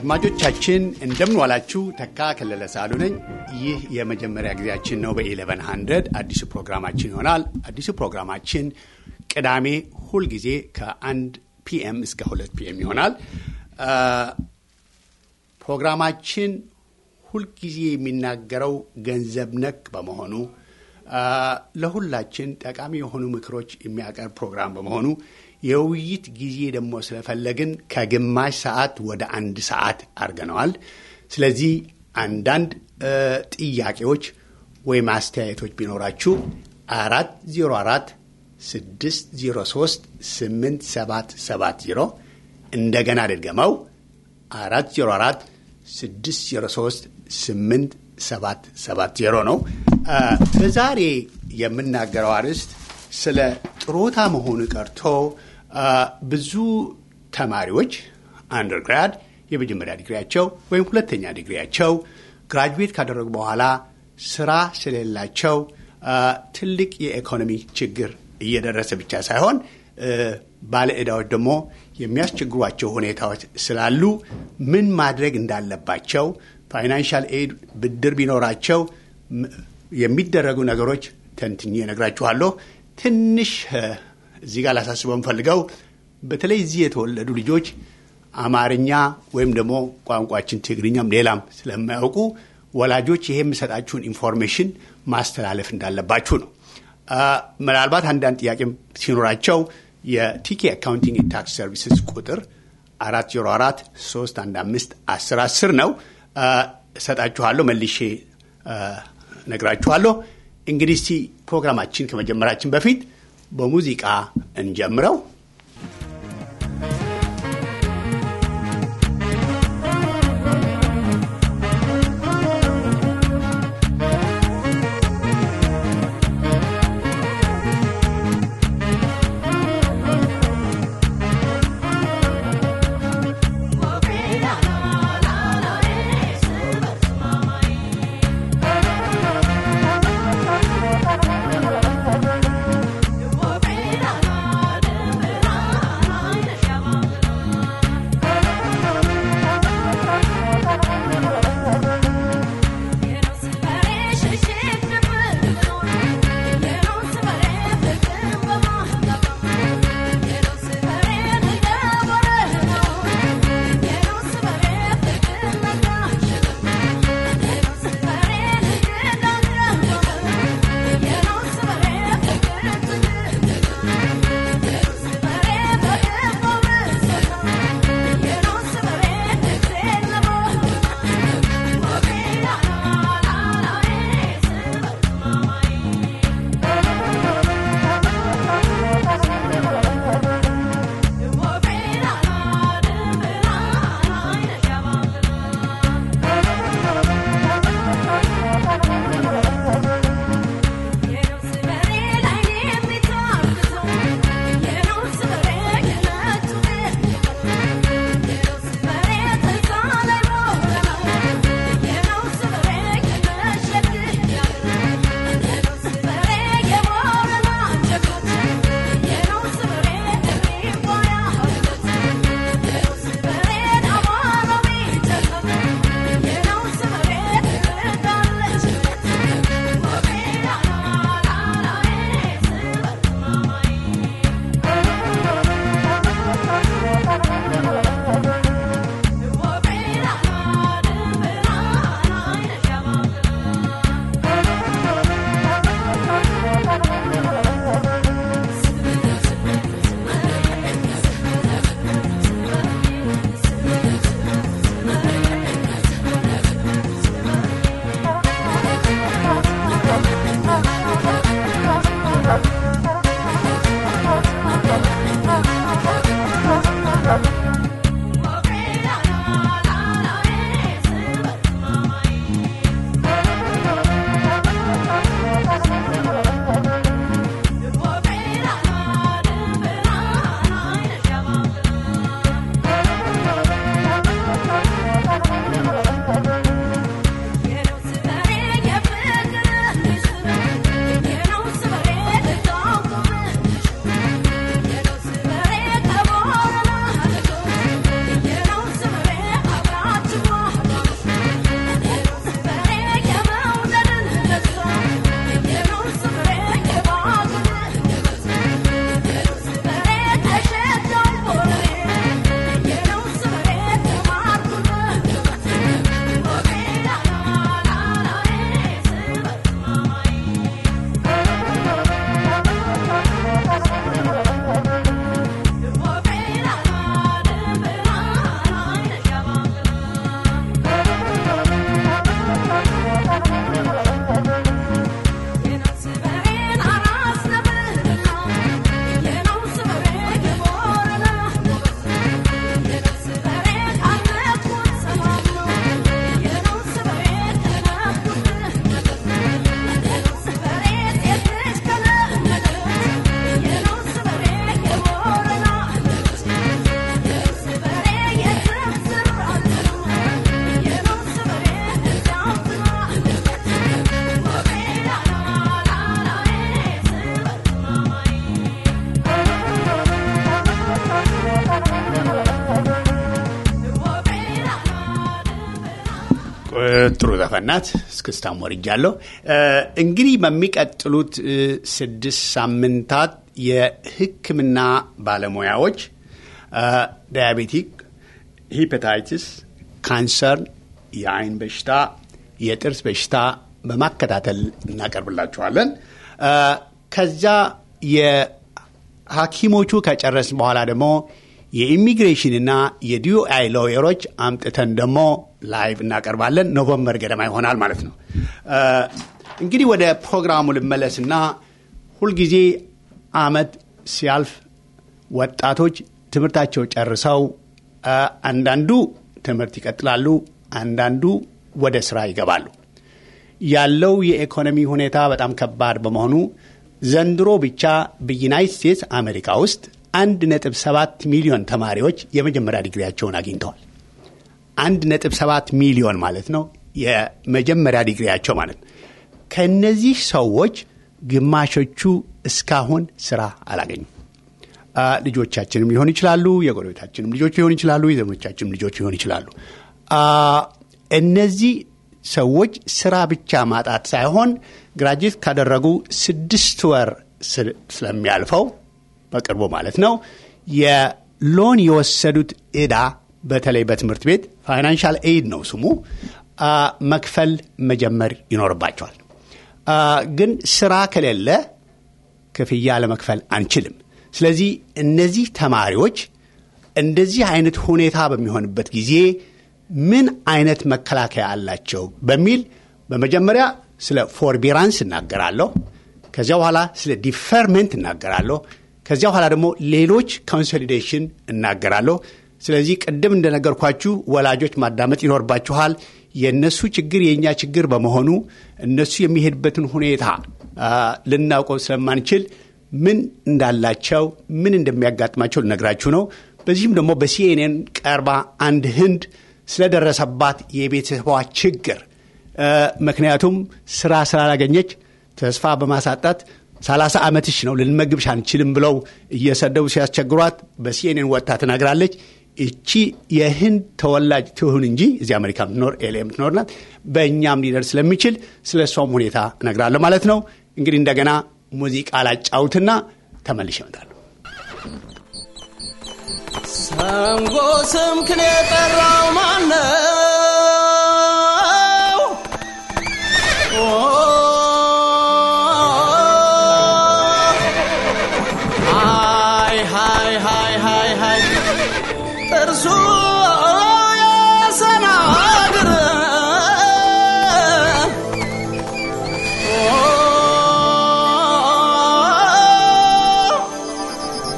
አድማጮቻችን እንደምን ዋላችሁ። ተካ ከለለ ሳሉ ነኝ። ይህ የመጀመሪያ ጊዜያችን ነው። በኢሌቨን ሀንድረድ አዲሱ ፕሮግራማችን ይሆናል። አዲሱ ፕሮግራማችን ቅዳሜ ሁልጊዜ ከአንድ ፒኤም እስከ ሁለት ፒኤም ይሆናል። ፕሮግራማችን ሁልጊዜ የሚናገረው ገንዘብ ነክ በመሆኑ ለሁላችን ጠቃሚ የሆኑ ምክሮች የሚያቀርብ ፕሮግራም በመሆኑ የውይይት ጊዜ ደግሞ ስለፈለግን ከግማሽ ሰዓት ወደ አንድ ሰዓት አድርገነዋል። ስለዚህ አንዳንድ ጥያቄዎች ወይም አስተያየቶች ቢኖራችሁ አራት ዜሮ አራት ስድስት ዜሮ ሶስት ስምንት ሰባት ሰባት ዜሮ እንደገና ድገመው አራት ዜሮ አራት ስድስት ዜሮ ሶስት ስምንት ሰባት ሰባት ዜሮ ነው። በዛሬ የምናገረው አርዕስት ስለ ጥሮታ መሆኑ ቀርቶ ብዙ ተማሪዎች አንደርግራድ የመጀመሪያ ዲግሪያቸው ወይም ሁለተኛ ዲግሪያቸው ግራጁዌት ካደረጉ በኋላ ስራ ስለሌላቸው ትልቅ የኢኮኖሚ ችግር እየደረሰ ብቻ ሳይሆን ባለ ዕዳዎች ደግሞ የሚያስቸግሯቸው ሁኔታዎች ስላሉ ምን ማድረግ እንዳለባቸው ፋይናንሻል ኤድ ብድር ቢኖራቸው የሚደረጉ ነገሮች ተንትኜ እነግራችኋለሁ። ትንሽ እዚህ ጋር ላሳስበው የምፈልገው በተለይ እዚህ የተወለዱ ልጆች አማርኛ ወይም ደግሞ ቋንቋችን ትግርኛም ሌላም ስለማያውቁ ወላጆች ይሄ የምሰጣችሁን ኢንፎርሜሽን ማስተላለፍ እንዳለባችሁ ነው። ምናልባት አንዳንድ ጥያቄም ሲኖራቸው የቲኬ አካውንቲንግ ታክስ ሰርቪስስ ቁጥር አራት ዜሮ አራት ሶስት አንድ አምስት አስር አስር ነው እሰጣችኋለሁ። መልሼ ነግራችኋለሁ። እንግዲህ እስቲ ፕሮግራማችን ከመጀመራችን በፊት በሙዚቃ እንጀምረው። We'll be ጥሩ ዘፈናት እስክስታም ወርጃለሁ። እንግዲህ በሚቀጥሉት ስድስት ሳምንታት የሕክምና ባለሙያዎች ዳያቤቲክ፣ ሂፐታይትስ፣ ካንሰር፣ የአይን በሽታ፣ የጥርስ በሽታ በማከታተል እናቀርብላችኋለን። ከዛ የሐኪሞቹ ከጨረስ በኋላ ደግሞ የኢሚግሬሽንና የዲዩአይ ሎየሮች አምጥተን ደግሞ ላይቭ እናቀርባለን። ኖቨምበር ገደማ ይሆናል ማለት ነው። እንግዲህ ወደ ፕሮግራሙ ልመለስና ሁልጊዜ አመት ሲያልፍ ወጣቶች ትምህርታቸው ጨርሰው አንዳንዱ ትምህርት ይቀጥላሉ፣ አንዳንዱ ወደ ስራ ይገባሉ። ያለው የኢኮኖሚ ሁኔታ በጣም ከባድ በመሆኑ ዘንድሮ ብቻ በዩናይት ስቴትስ አሜሪካ ውስጥ አንድ ነጥብ ሰባት ሚሊዮን ተማሪዎች የመጀመሪያ ዲግሪያቸውን አግኝተዋል። አንድ ነጥብ ሰባት ሚሊዮን ማለት ነው የመጀመሪያ ዲግሪያቸው ማለት ነው። ከእነዚህ ሰዎች ግማሾቹ እስካሁን ስራ አላገኙም። ልጆቻችንም ሊሆን ይችላሉ፣ የጎረቤታችንም ልጆች ሊሆን ይችላሉ፣ የዘመዶቻችንም ልጆች ሊሆን ይችላሉ። እነዚህ ሰዎች ስራ ብቻ ማጣት ሳይሆን ግራጅዌት ካደረጉ ስድስት ወር ስለሚያልፈው በቅርቡ ማለት ነው የሎን የወሰዱት ዕዳ በተለይ በትምህርት ቤት ፋይናንሻል ኤድ ነው ስሙ መክፈል መጀመር ይኖርባቸዋል። ግን ስራ ከሌለ ክፍያ ለመክፈል አንችልም። ስለዚህ እነዚህ ተማሪዎች እንደዚህ አይነት ሁኔታ በሚሆንበት ጊዜ ምን አይነት መከላከያ አላቸው በሚል በመጀመሪያ ስለ ፎርቢራንስ እናገራለሁ። ከዚያ በኋላ ስለ ዲፈርመንት እናገራለሁ። ከዚያ በኋላ ደግሞ ሌሎች ኮንሶሊዴሽን እናገራለሁ። ስለዚህ ቅድም እንደነገርኳችሁ ወላጆች ማዳመጥ ይኖርባችኋል። የእነሱ ችግር የእኛ ችግር በመሆኑ እነሱ የሚሄድበትን ሁኔታ ልናውቀው ስለማንችል ምን እንዳላቸው ምን እንደሚያጋጥማቸው ልነግራችሁ ነው። በዚህም ደግሞ በሲኤንኤን ቀርባ አንድ ህንድ ስለደረሰባት የቤተሰቧ ችግር ምክንያቱም ስራ ስላላገኘች ተስፋ በማሳጣት ሰላሳ ዓመትሽ ነው ልንመግብሽ አንችልም ብለው እየሰደቡ ሲያስቸግሯት በሲኤንኤን ወጥታ ትናግራለች። እቺ የህንድ ተወላጅ ትሁን እንጂ እዚህ አሜሪካ ምትኖር ኤሌ የምትኖር ናት። በእኛም ሊደርስ ስለሚችል ስለ እሷም ሁኔታ እነግራለሁ ማለት ነው። እንግዲህ እንደገና ሙዚቃ ላጫውትና ተመልሼ እመጣለሁ። ሰንጎ ስምክን የጠራው ማነው? ሃይ ሃይ ሃይ ሃይ ሃይ ጥርሱ የሰናግር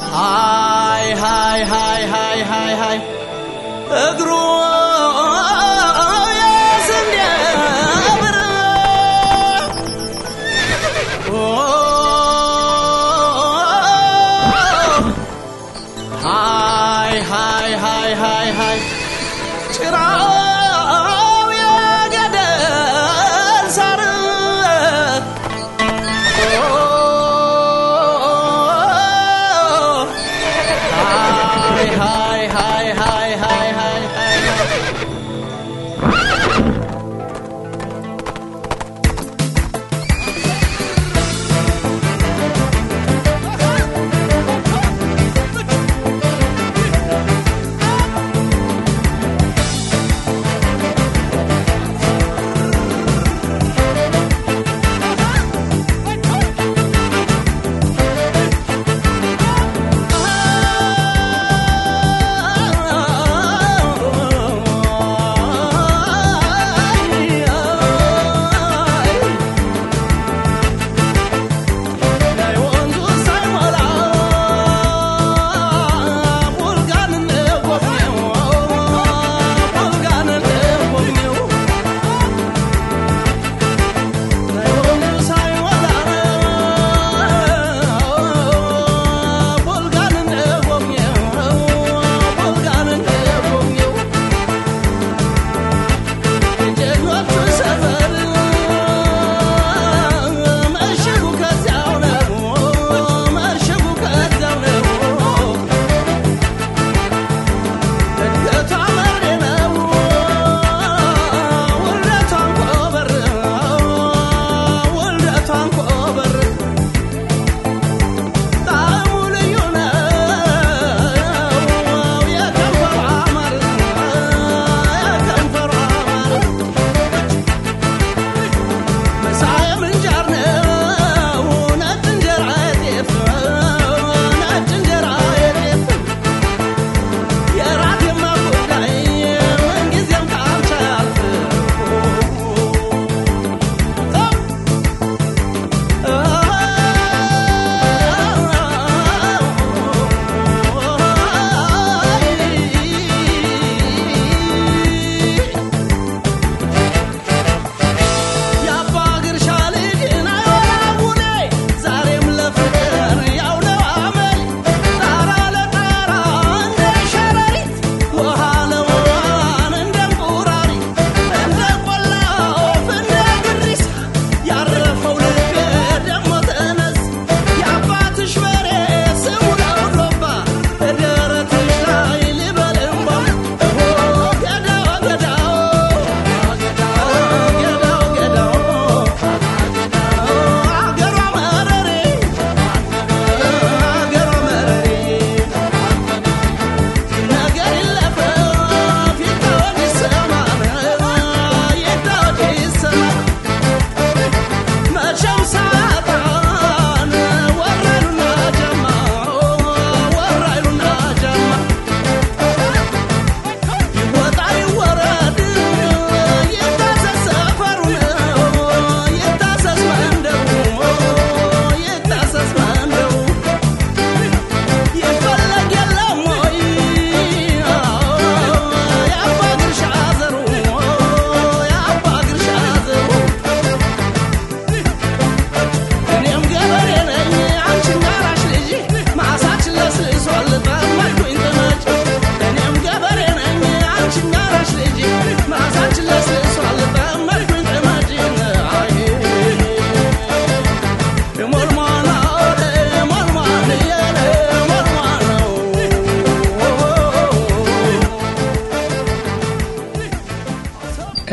ሃይ ሃይ ሃይ ሃይ ሃይ ሃይ እግሩ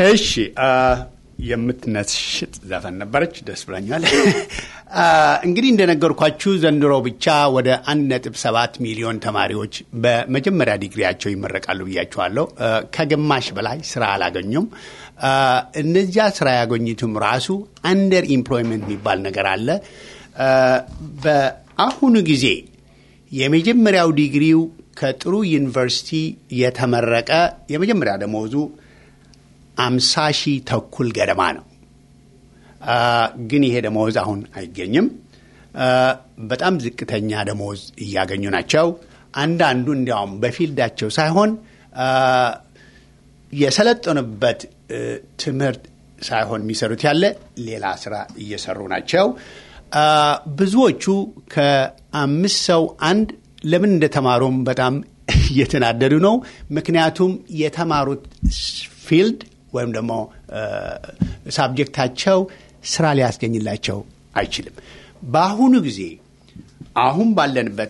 እሺ የምትነሽጥ ዘፈን ነበረች። ደስ ብላኛል። እንግዲህ እንደነገርኳችሁ ዘንድሮ ብቻ ወደ አንድ ነጥብ ሰባት ሚሊዮን ተማሪዎች በመጀመሪያ ዲግሪያቸው ይመረቃሉ ብያቸዋለሁ። ከግማሽ በላይ ስራ አላገኙም። እነዚያ ስራ ያገኙትም ራሱ አንደር ኢምፕሎይመንት የሚባል ነገር አለ። በአሁኑ ጊዜ የመጀመሪያው ዲግሪው ከጥሩ ዩኒቨርሲቲ የተመረቀ የመጀመሪያ ደመወዙ አምሳ ሺህ ተኩል ገደማ ነው። ግን ይሄ ደመወዝ አሁን አይገኝም። በጣም ዝቅተኛ ደመወዝ እያገኙ ናቸው። አንዳንዱ እንዲያውም በፊልዳቸው ሳይሆን የሰለጠኑበት ትምህርት ሳይሆን የሚሰሩት ያለ ሌላ ስራ እየሰሩ ናቸው። ብዙዎቹ ከአምስት ሰው አንድ ለምን እንደተማሩም በጣም እየተናደዱ ነው። ምክንያቱም የተማሩት ፊልድ ወይም ደግሞ ሳብጀክታቸው ስራ ሊያስገኝላቸው አይችልም። በአሁኑ ጊዜ አሁን ባለንበት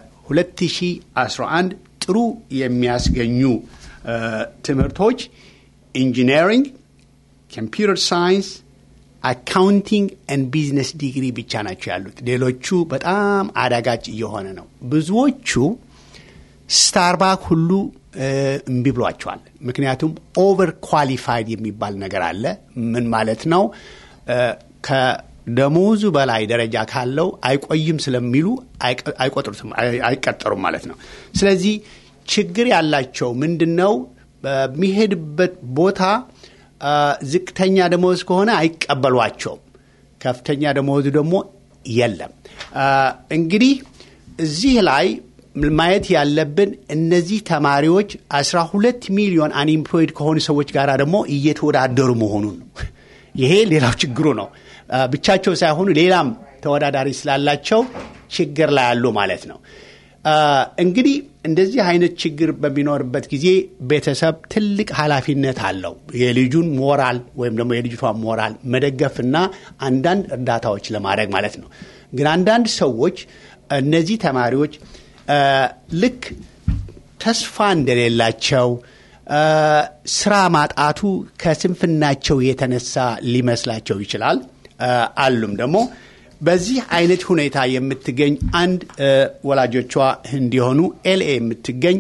በ2011 ጥሩ የሚያስገኙ ትምህርቶች ኢንጂነሪንግ፣ ኮምፒውተር ሳይንስ፣ አካውንቲንግ ኤንድ ቢዝነስ ዲግሪ ብቻ ናቸው ያሉት። ሌሎቹ በጣም አዳጋች እየሆነ ነው። ብዙዎቹ ስታርባክ ሁሉ እምቢ ብሏቸዋል። ምክንያቱም ኦቨር ኳሊፋይድ የሚባል ነገር አለ። ምን ማለት ነው? ከደሞዙ በላይ ደረጃ ካለው አይቆይም ስለሚሉ አይቆጥሩትም፣ አይቀጠሩም ማለት ነው። ስለዚህ ችግር ያላቸው ምንድን ነው? በሚሄድበት ቦታ ዝቅተኛ ደሞዝ ከሆነ አይቀበሏቸውም። ከፍተኛ ደሞዙ ደግሞ የለም። እንግዲህ እዚህ ላይ ማየት ያለብን እነዚህ ተማሪዎች 12 ሚሊዮን አንኢምፕሎይድ ከሆኑ ሰዎች ጋር ደግሞ እየተወዳደሩ መሆኑን ነው። ይሄ ሌላው ችግሩ ነው። ብቻቸው ሳይሆኑ ሌላም ተወዳዳሪ ስላላቸው ችግር ላይ ያሉ ማለት ነው። እንግዲህ እንደዚህ አይነት ችግር በሚኖርበት ጊዜ ቤተሰብ ትልቅ ኃላፊነት አለው። የልጁን ሞራል ወይም ደግሞ የልጅቷን ሞራል መደገፍና አንዳንድ እርዳታዎች ለማድረግ ማለት ነው። ግን አንዳንድ ሰዎች እነዚህ ተማሪዎች ልክ ተስፋ እንደሌላቸው ስራ ማጣቱ ከስንፍናቸው የተነሳ ሊመስላቸው ይችላል። አሉም ደግሞ በዚህ አይነት ሁኔታ የምትገኝ አንድ ወላጆቿ እንዲሆኑ ኤልኤ የምትገኝ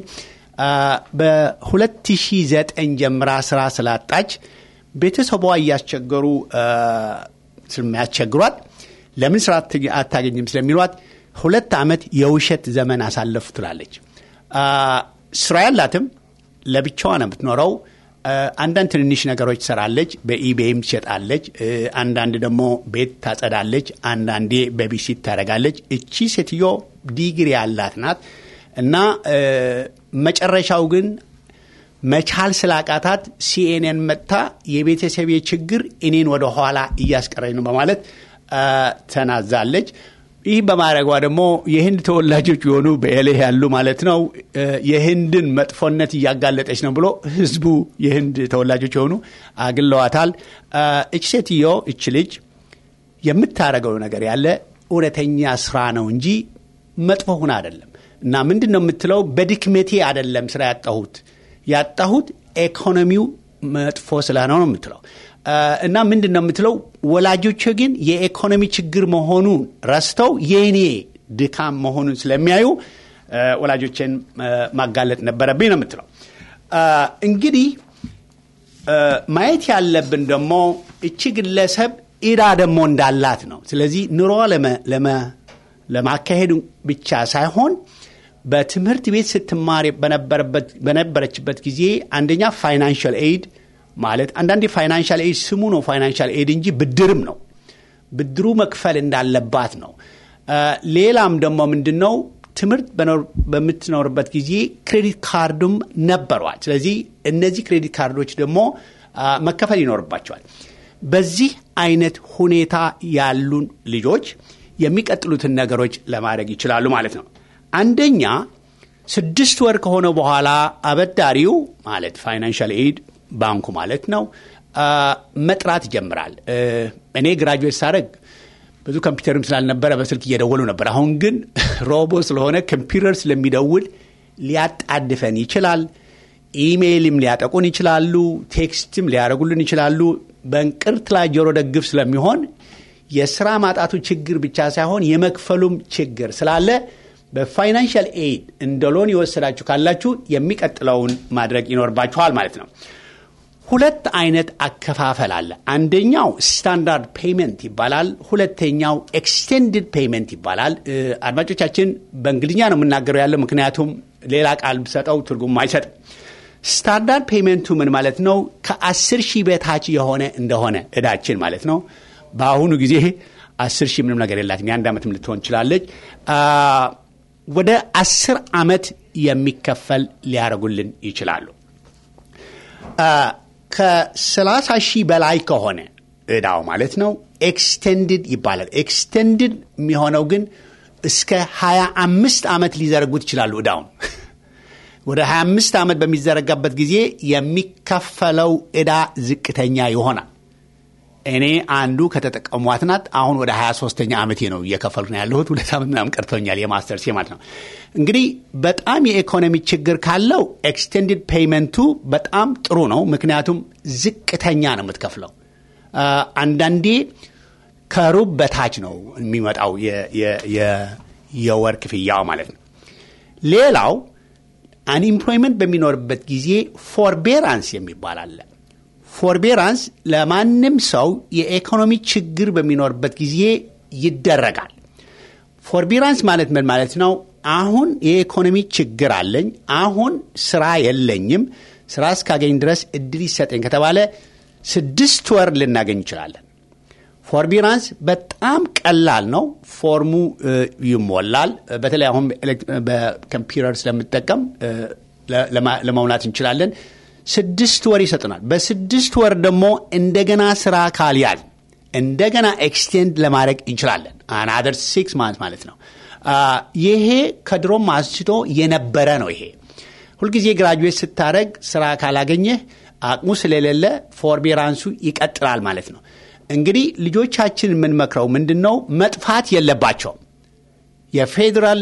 በ2009 ጀምራ ስራ ስላጣች ቤተሰቧ እያስቸገሩ ስለሚያስቸግሯት ለምን ስራ አታገኝም ስለሚሏት ሁለት ዓመት የውሸት ዘመን አሳለፉ ትላለች። ስራ ያላትም ለብቻዋ ነው የምትኖረው። አንዳንድ ትንንሽ ነገሮች ትሰራለች። በኢቤይም ትሸጣለች። አንዳንድ ደግሞ ቤት ታጸዳለች። አንዳንዴ በቢሲት ታደርጋለች። እቺ ሴትዮ ዲግሪ ያላት ናት እና መጨረሻው ግን መቻል ስላቃታት ሲኤንኤን መጥታ የቤተሰቤ ችግር እኔን ወደ ኋላ እያስቀረኝ ነው በማለት ተናዛለች። ይህ በማድረጓ ደግሞ የህንድ ተወላጆች የሆኑ በኤሌ ያሉ ማለት ነው የህንድን መጥፎነት እያጋለጠች ነው ብሎ ህዝቡ የህንድ ተወላጆች የሆኑ አግለዋታል። እች ሴትዮ እች ልጅ የምታደርገው ነገር ያለ እውነተኛ ስራ ነው እንጂ መጥፎ ሁን አይደለም። እና ምንድን ነው የምትለው? በድክመቴ አይደለም ስራ ያጣሁት ያጣሁት ኢኮኖሚው መጥፎ ስለሆነ ነው የምትለው እና ምንድን ነው የምትለው? ወላጆች ግን የኢኮኖሚ ችግር መሆኑን ረስተው የእኔ ድካም መሆኑን ስለሚያዩ ወላጆችን ማጋለጥ ነበረብኝ ነው የምትለው። እንግዲህ ማየት ያለብን ደግሞ እቺ ግለሰብ ኢዳ ደግሞ እንዳላት ነው። ስለዚህ ኑሮ ለማካሄድ ብቻ ሳይሆን በትምህርት ቤት ስትማር በነበረችበት ጊዜ አንደኛ ፋይናንሻል ኤድ ማለት አንዳንዴ ፋይናንሻል ኤድ ስሙ ነው ፋይናንሻል ኤድ እንጂ ብድርም ነው። ብድሩ መክፈል እንዳለባት ነው። ሌላም ደግሞ ምንድን ነው ትምህርት በምትኖርበት ጊዜ ክሬዲት ካርድም ነበሯል። ስለዚህ እነዚህ ክሬዲት ካርዶች ደግሞ መከፈል ይኖርባቸዋል። በዚህ አይነት ሁኔታ ያሉን ልጆች የሚቀጥሉትን ነገሮች ለማድረግ ይችላሉ ማለት ነው። አንደኛ ስድስት ወር ከሆነ በኋላ አበዳሪው ማለት ፋይናንሻል ኤድ ባንኩ ማለት ነው መጥራት ይጀምራል። እኔ ግራጁዌት ሳደርግ ብዙ ኮምፒውተርም ስላልነበረ በስልክ እየደወሉ ነበር። አሁን ግን ሮቦ ስለሆነ ኮምፒውተር ስለሚደውል ሊያጣድፈን ይችላል። ኢሜይልም ሊያጠቁን ይችላሉ፣ ቴክስትም ሊያደርጉልን ይችላሉ። በእንቅርት ላይ ጆሮ ደግፍ ስለሚሆን የስራ ማጣቱ ችግር ብቻ ሳይሆን የመክፈሉም ችግር ስላለ በፋይናንሻል ኤድ እንደ ሎን የወሰዳችሁ ካላችሁ የሚቀጥለውን ማድረግ ይኖርባችኋል ማለት ነው። ሁለት አይነት አከፋፈል አለ። አንደኛው ስታንዳርድ ፔይመንት ይባላል። ሁለተኛው ኤክስቴንድድ ፔይመንት ይባላል። አድማጮቻችን በእንግሊዝኛ ነው የምናገረው ያለው ምክንያቱም ሌላ ቃል ብሰጠው ትርጉም አይሰጥም። ስታንዳርድ ፔይመንቱ ምን ማለት ነው? ከአስር ሺህ በታች የሆነ እንደሆነ እዳችን ማለት ነው። በአሁኑ ጊዜ አስር ሺህ ምንም ነገር የላትም። የአንድ ዓመትም ልትሆን ትችላለች። ወደ አስር ዓመት የሚከፈል ሊያደርጉልን ይችላሉ። ከሰላሳ ሺህ በላይ ከሆነ እዳው ማለት ነው ኤክስቴንድድ ይባላል። ኤክስቴንድድ የሚሆነው ግን እስከ 25 ዓመት ሊዘረጉት ይችላሉ እዳውን ወደ 25 ዓመት በሚዘረጋበት ጊዜ የሚከፈለው ዕዳ ዝቅተኛ ይሆናል። እኔ አንዱ ከተጠቀሟት ናት። አሁን ወደ 23ተኛ ዓመቴ ነው እየከፈልኩ ነው ያለሁት። ሁለት ዓመት ምናምን ቀርቶኛል የማስተርሴ ማለት ነው። እንግዲህ በጣም የኢኮኖሚ ችግር ካለው ኤክስቴንድድ ፔይመንቱ በጣም ጥሩ ነው። ምክንያቱም ዝቅተኛ ነው የምትከፍለው። አንዳንዴ ከሩብ በታች ነው የሚመጣው የወር ክፍያው ማለት ነው። ሌላው አንኢምፕሎይመንት በሚኖርበት ጊዜ ፎርቤራንስ የሚባል አለ። ፎርቤራንስ ለማንም ሰው የኢኮኖሚ ችግር በሚኖርበት ጊዜ ይደረጋል። ፎርቤራንስ ማለት ምን ማለት ነው? አሁን የኢኮኖሚ ችግር አለኝ፣ አሁን ስራ የለኝም፣ ስራ እስካገኝ ድረስ እድል ይሰጠኝ ከተባለ ስድስት ወር ልናገኝ እንችላለን። ፎርቢራንስ በጣም ቀላል ነው። ፎርሙ ይሞላል። በተለይ አሁን በኮምፒውተር ስለምጠቀም ለመሙላት እንችላለን። ስድስት ወር ይሰጡናል። በስድስት ወር ደግሞ እንደገና ስራ ካልያዝ እንደገና ኤክስቴንድ ለማድረግ እንችላለን። አናደር ሲክስ ማንት ማለት ነው። ይሄ ከድሮም አንስቶ የነበረ ነው። ይሄ ሁልጊዜ ግራጁዌት ስታደረግ ስራ ካላገኘህ አቅሙ ስለሌለ ፎርቤራንሱ ይቀጥላል ማለት ነው። እንግዲህ ልጆቻችን የምንመክረው ምንድን ነው? መጥፋት የለባቸውም። የፌዴራል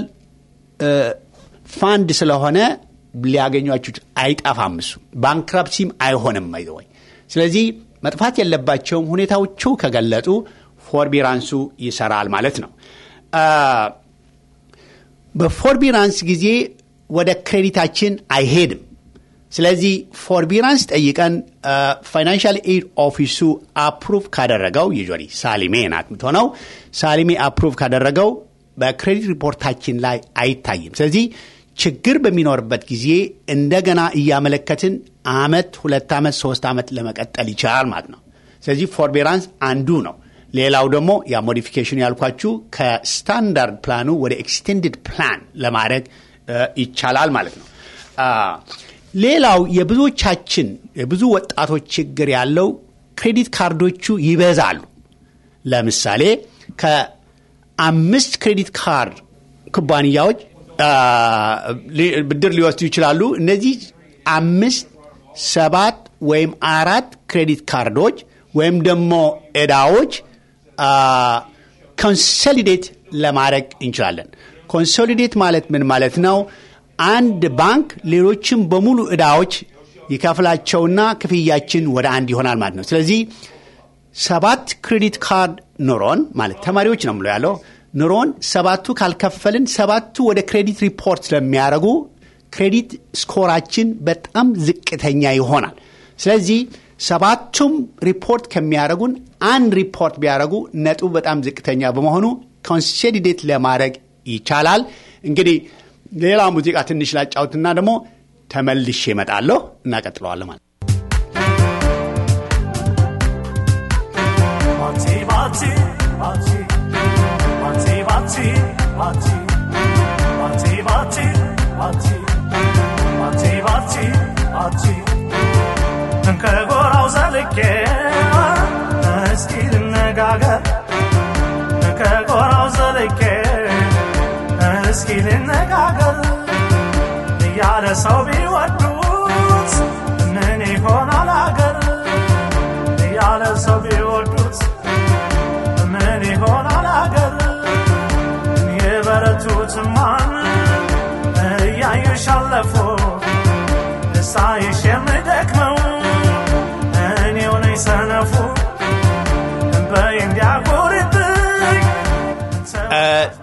ፋንድ ስለሆነ ሊያገኟችሁ አይጠፋም። እሱ ባንክራፕሲም አይሆንም አይዘወኝ። ስለዚህ መጥፋት የለባቸውም። ሁኔታዎቹ ከገለጡ ፎርቢራንሱ ይሰራል ማለት ነው። በፎርቢራንስ ጊዜ ወደ ክሬዲታችን አይሄድም። ስለዚህ ፎርቢራንስ ጠይቀን ፋይናንሻል ኤድ ኦፊሱ አፕሩቭ ካደረገው ዩዥዋሊ ሳሊሜ ናት የምትሆነው። ሳሊሜ አፕሩቭ ካደረገው በክሬዲት ሪፖርታችን ላይ አይታይም። ስለዚህ ችግር በሚኖርበት ጊዜ እንደገና እያመለከትን አመት፣ ሁለት ዓመት፣ ሶስት ዓመት ለመቀጠል ይችላል ማለት ነው። ስለዚህ ፎርቤራንስ አንዱ ነው። ሌላው ደግሞ ያ ሞዲፊኬሽን ያልኳችሁ ከስታንዳርድ ፕላኑ ወደ ኤክስቴንድድ ፕላን ለማድረግ ይቻላል ማለት ነው። ሌላው የብዙዎቻችን የብዙ ወጣቶች ችግር ያለው ክሬዲት ካርዶቹ ይበዛሉ። ለምሳሌ ከአምስት ክሬዲት ካርድ ኩባንያዎች ብድር ሊወስዱ ይችላሉ። እነዚህ አምስት፣ ሰባት ወይም አራት ክሬዲት ካርዶች ወይም ደግሞ ዕዳዎች ኮንሶሊዴት ለማድረግ እንችላለን። ኮንሶሊዴት ማለት ምን ማለት ነው? አንድ ባንክ ሌሎችም በሙሉ ዕዳዎች ይከፍላቸውና ክፍያችን ወደ አንድ ይሆናል ማለት ነው። ስለዚህ ሰባት ክሬዲት ካርድ ኑሮን ማለት ተማሪዎች ነው ምለው ያለው ኑሮን ሰባቱ ካልከፈልን ሰባቱ ወደ ክሬዲት ሪፖርት ስለሚያደርጉ ክሬዲት ስኮራችን በጣም ዝቅተኛ ይሆናል። ስለዚህ ሰባቱም ሪፖርት ከሚያደርጉን አንድ ሪፖርት ቢያደርጉ ነጥቡ በጣም ዝቅተኛ በመሆኑ ኮንሶሊዴት ለማድረግ ይቻላል። እንግዲህ ሌላ ሙዚቃ ትንሽ ላጫውትና ደግሞ ተመልሼ እመጣለሁ። እናቀጥለዋለን ማለት ከጎራው ዘልቄ እስኪ ልነጋገር ከጎራው ዘልቄ እስኪ ልነጋገር እያለ ሰው ቢወዱት ምን ይሆናል አገር እያለ ሰው ቢወዱት ምን ይሆናል አገር የበረቱትማን እያዩሽ አለፉ ደስታዬ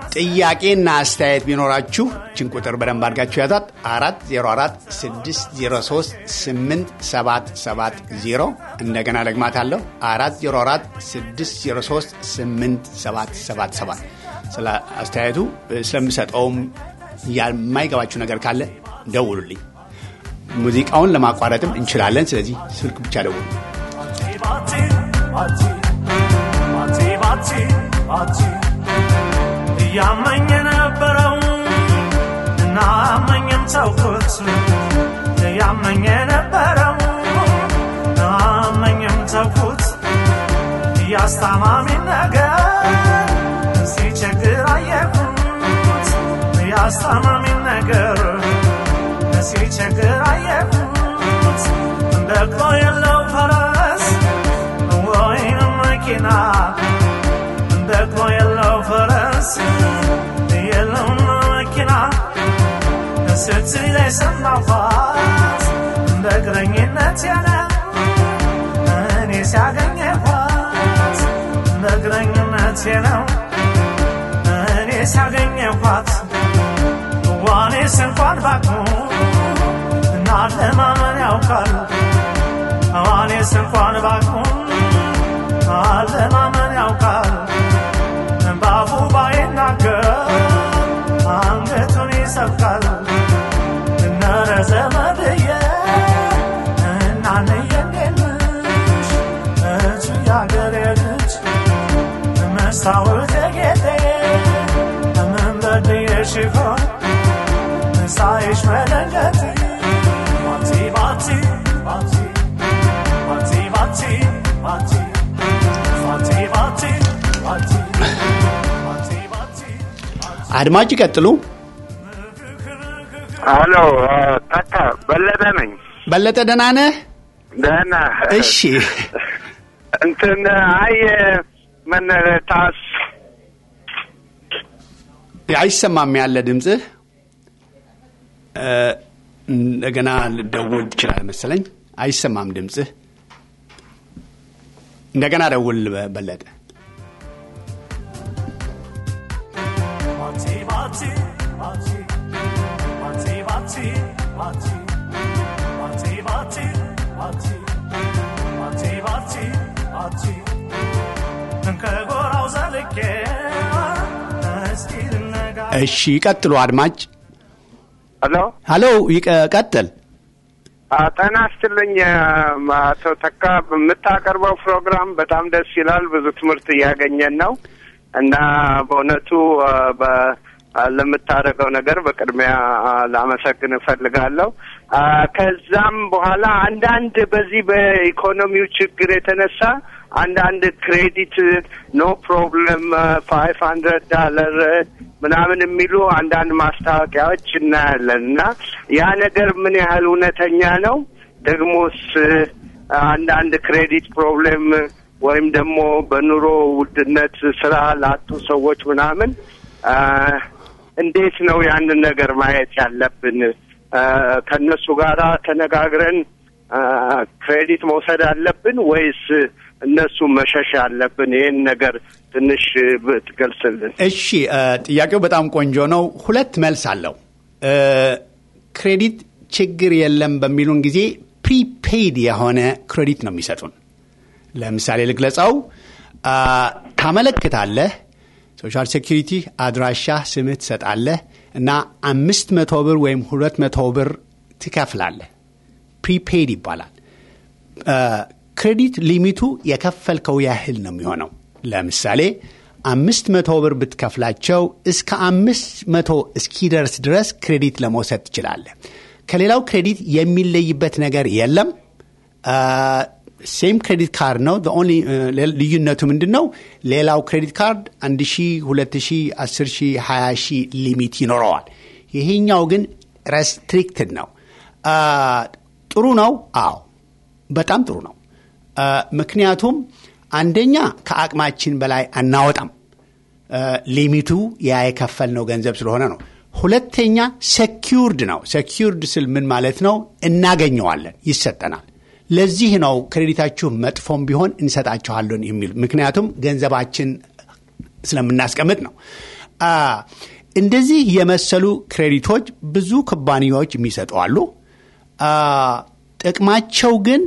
ጥያቄና አስተያየት ቢኖራችሁ ችን ቁጥር በደንብ አድርጋችሁ ያዛት። አራት ዜሮ አራት ስድስት ዜሮ ሶስት ስምንት ሰባት ሰባት ዜሮ እንደገና ደግማታለሁ። አራት ዜሮ አራት ስድስት ዜሮ ሶስት ስምንት ሰባት ሰባት ሰባት ስለ አስተያየቱ ስለምሰጠውም የማይገባችሁ ነገር ካለ ደውሉልኝ። ሙዚቃውን ለማቋረጥም እንችላለን። ስለዚህ ስልክ ብቻ ደውሉ። ባቲ ባቲ ባቲ ባቲ ባቲ እያመኝ የነበረው እና አመኝም ተውኩት እያመኝ የነበረው እና አመኝም ተውኩት እያስታማሚ ነገር ሲቸግር አየሁት እያስታማሚ ነገር ሲቸግር አየሁት በቅሎ የለው ፈረስ ወይንም መኪና በቅሎ የለው ፈረስ የለውም መኪና ስትል የሰማኋት በእግረኝነት ያለ እኔ ሲያገኘኋት በእግረኝነት ነው እኔ ሲያገኘኋት ዋኔስ እንኳን ባቅሙ እና ለማመን ያውቃል ዋኔስ እንኳን ባቅሙ አለማመን ያውቃል ባፉ ባይናገር አንገቱን ይሰብቃል እነረ ዘመድዬ እናንዬ እንዴት ነሽ እቱ ያገሬ ልጅ መስታወት ጌጤ ምን በድዬሽ ይሆን ሳይሽ መለንገት ባቲ ባቲ ባቲ ባቲ ባቲ ባቲ ባቲ ባቲ ባቲ ባቲ ባቲ አድማጭ ይቀጥሉ። ሄሎ ታካ በለጠ ነኝ። በለጠ ደህና ነህ? ደህና እሺ እንትን አይ ምን ታስ አይሰማም ያለ ድምፅህ እ፣ እንደገና ልደውል ትችላል መሰለኝ። አይሰማም ድምፅህ። እንደገና ደውል በ- በለጠ። ባቲ ባቲ ባቲ ባቲ ባቲ ባቲ ባቲ ባቲ ባቲ ባቲ ባቲ ባቲ ከጎራው ዘልቄ እስኪ ልነጋ እሺ ይቀጥሉ አድማጭ። ሄሎ ሀሎ ይቀ- ቀጥል። ጤና ይስጥልኝ አቶ ተካ የምታቀርበው ፕሮግራም በጣም ደስ ይላል። ብዙ ትምህርት እያገኘን ነው እና በእውነቱ አ፣ በ- አ፣ ለምታደርገው ነገር በቅድሚያ አ፣ ላመሰግን እፈልጋለሁ። አ፣ ከዛም በኋላ አንዳንድ በዚህ በኢኮኖሚው ችግር የተነሳ አንዳንድ ክሬዲት ኖ ፕሮብለም ፋይቭ ሀንድረድ ዳለር ምናምን የሚሉ አንዳንድ ማስታወቂያዎች እናያለን እና ያ ነገር ምን ያህል እውነተኛ ነው? ደግሞስ አንዳንድ ክሬዲት ፕሮብሌም ወይም ደግሞ በኑሮ ውድነት ስራ ላጡ ሰዎች ምናምን አ፣ እንዴት ነው ያንን ነገር ማየት ያለብን? አ፣ ከእነሱ ጋር ተነጋግረን አ፣ ክሬዲት መውሰድ አለብን ወይስ እነሱ መሸሽ አለብን? ይህን ነገር ትንሽ ብትገልጽልን። እሺ እ፣ ጥያቄው በጣም ቆንጆ ነው። ሁለት መልስ አለው። እ፣ ክሬዲት ችግር የለም በሚሉን ጊዜ ፕሪፔይድ የሆነ ክሬዲት ነው የሚሰጡን። ለምሳሌ ልግለጸው። አ፣ ታመለክታለህ፣ ሶሻል ሴኪሪቲ አድራሻ፣ ስምህ ትሰጣለህ እና አምስት መቶ ብር ወይም ሁለት መቶ ብር ትከፍላለህ። ፕሪፔይድ ይባላል። ክሬዲት ሊሚቱ የከፈልከው ያህል ነው የሚሆነው። ለምሳሌ አምስት መቶ ብር ብትከፍላቸው እስከ አምስት መቶ እስኪደርስ ድረስ ክሬዲት ለመውሰድ ትችላለህ። ከሌላው ክሬዲት የሚለይበት ነገር የለም። ሴም ክሬዲት ካርድ ነው። ኦንሊ ልዩነቱ ምንድን ነው? ሌላው ክሬዲት ካርድ አንድ ሺ ሁለት ሺ አስር ሺ ሀያ ሺ ሊሚት ይኖረዋል። ይሄኛው ግን ረስትሪክትድ ነው። አ፣ ጥሩ ነው። አዎ በጣም ጥሩ ነው። አ፣ ምክንያቱም አንደኛ ከአቅማችን በላይ አናወጣም። አ፣ ሊሚቱ ያ የከፈልነው ገንዘብ ስለሆነ ነው። ሁለተኛ ሴኪውርድ ነው። ሴኪውርድ ስል ምን ማለት ነው? እናገኘዋለን፣ ይሰጠናል። ለዚህ ነው ክሬዲታችሁ መጥፎም ቢሆን እንሰጣችኋለን የሚል ምክንያቱም ገንዘባችን ስለምናስቀምጥ ነው። አ፣ እንደዚህ የመሰሉ ክሬዲቶች ብዙ ኩባንያዎች የሚሰጡ አሉ። አ፣ ጥቅማቸው ግን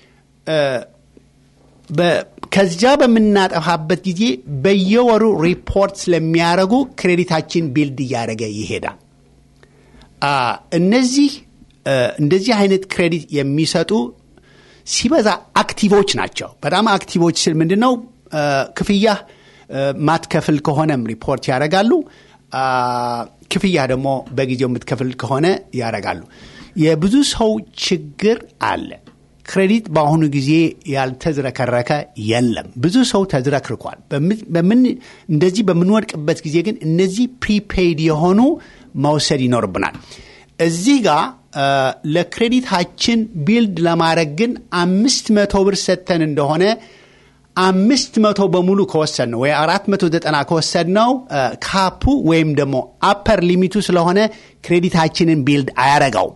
በ- ከዚያ በምናጠፋበት ጊዜ በየወሩ ሪፖርት ስለሚያደርጉ ክሬዲታችን ቢልድ እያደረገ ይሄዳል። አ፣ እነዚህ እ፣ እንደዚህ አይነት ክሬዲት የሚሰጡ ሲበዛ አክቲቮች ናቸው። በጣም አክቲቮች ስል ምንድን ነው? እ፣ ክፍያ እ፣ ማትከፍል ከሆነም ሪፖርት ያደርጋሉ። አ፣ ክፍያ ደግሞ በጊዜው የምትከፍል ከሆነ ያደርጋሉ። የብዙ ሰው ችግር አለ። ክሬዲት በአሁኑ ጊዜ ያልተዝረከረከ የለም። ብዙ ሰው ተዝረክርኳል። በምን- በምን እንደዚህ በምንወድቅበት ጊዜ ግን እነዚህ ፕሪፔይድ የሆኑ መውሰድ ይኖርብናል። እዚህ ጋር አ፣ ለክሬዲታችን ቢልድ ለማድረግ ግን አምስት መቶ ብር ሰጥተን እንደሆነ አምስት መቶ በሙሉ ከወሰድ ነው ወይ አራት መቶ ዘጠና ከወሰድ ነው ካፑ ወይም ደግሞ አፐር ሊሚቱ ስለሆነ ክሬዲታችንን ቢልድ አያረጋውም።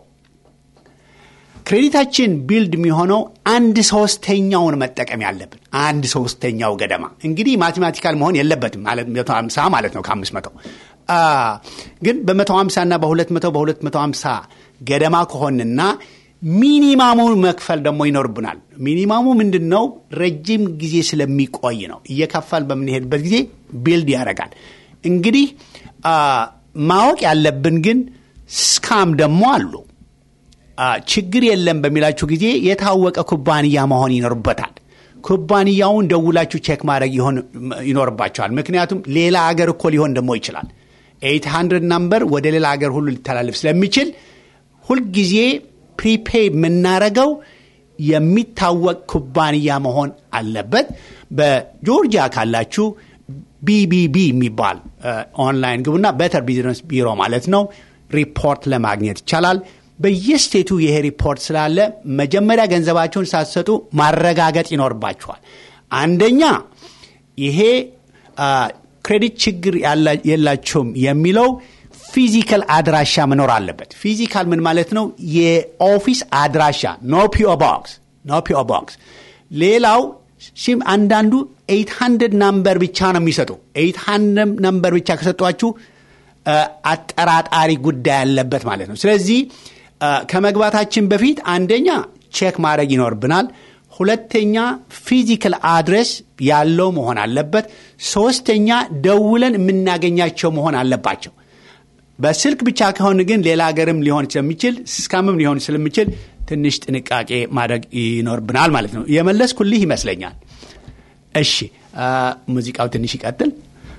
ክሬዲታችን ቢልድ የሚሆነው አንድ ሶስተኛውን መጠቀም ያለብን አንድ ሶስተኛው ገደማ እንግዲህ ማቴማቲካል መሆን የለበትም ማለት መቶ ሀምሳ ማለት ነው ከአምስት መቶ አ፣ ግን በመቶ ሀምሳ እና በሁለት መቶ በሁለት መቶ ሀምሳ ገደማ ከሆንና ሚኒማሙ መክፈል ደግሞ ይኖርብናል። ሚኒማሙ ምንድን ነው? ረጅም ጊዜ ስለሚቆይ ነው። እየከፈል በምንሄድበት ጊዜ ቢልድ ያደርጋል። እንግዲህ አ፣ ማወቅ ያለብን ግን ስካም ደግሞ አሉ። አ፣ ችግር የለም በሚላችሁ ጊዜ የታወቀ ኩባንያ መሆን ይኖርበታል። ኩባንያውን ደውላችሁ ቼክ ማድረግ ይሆን ይኖርባቸዋል። ምክንያቱም ሌላ አገር እኮ ሊሆን ደግሞ ይችላል። 800 ናምበር ወደ ሌላ አገር ሁሉ ሊተላለፍ ስለሚችል ሁልጊዜ ፕሪፔይ የምናረገው የሚታወቅ ኩባንያ መሆን አለበት። በጆርጂያ ካላችሁ ቢቢቢ የሚባል እ፣ ኦንላይን ግቡና በተር ቢዝነስ ቢሮ ማለት ነው ሪፖርት ለማግኘት ይቻላል። በየስቴቱ ይሄ ሪፖርት ስላለ መጀመሪያ ገንዘባቸውን ሳትሰጡ ማረጋገጥ ይኖርባችኋል። አንደኛ ይሄ አ፣ ክሬዲት ችግር ያላ- የላቸውም የሚለው ፊዚካል አድራሻ መኖር አለበት። ፊዚካል ምን ማለት ነው? የኦፊስ አድራሻ ኖ ፒኦ ቦክስ ኖ ፒኦ ቦክስ። ሌላው ሲም አንዳንዱ 800 ናምበር ብቻ ነው የሚሰጡ። 800 ናምበር ብቻ ከሰጧችሁ አ፣ አጠራጣሪ ጉዳይ ያለበት ማለት ነው። ስለዚህ አ፣ ከመግባታችን በፊት አንደኛ ቼክ ማድረግ ይኖርብናል። ሁለተኛ ፊዚካል አድሬስ ያለው መሆን አለበት። ሶስተኛ ደውለን የምናገኛቸው መሆን አለባቸው። በስልክ ብቻ ከሆን ግን ሌላ ሀገርም ሊሆን ስለሚችል ስካምም ሊሆን ስለሚችል ትንሽ ጥንቃቄ ማድረግ ይኖርብናል ማለት ነው። የመለስኩልህ ይመስለኛል። እሺ አ፣ ሙዚቃው ትንሽ ይቀጥል።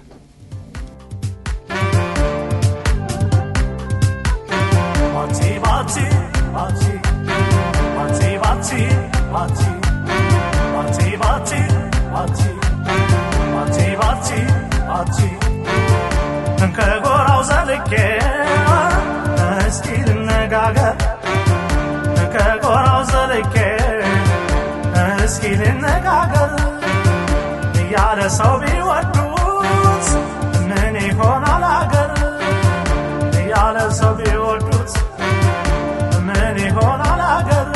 바치 바치 바치 바치 바치 바치 바치 바치 바치 바치 바치 바치 ከጎራው ዘልቄ እስኪ ልነጋገር ከጎራው ዘልቄ እስኪ ልነጋገር ያለ ሰው ቢወዱት ምን ይሆናል አገር ያለ ሰው ቢወዱት ምን ይሆናል አገር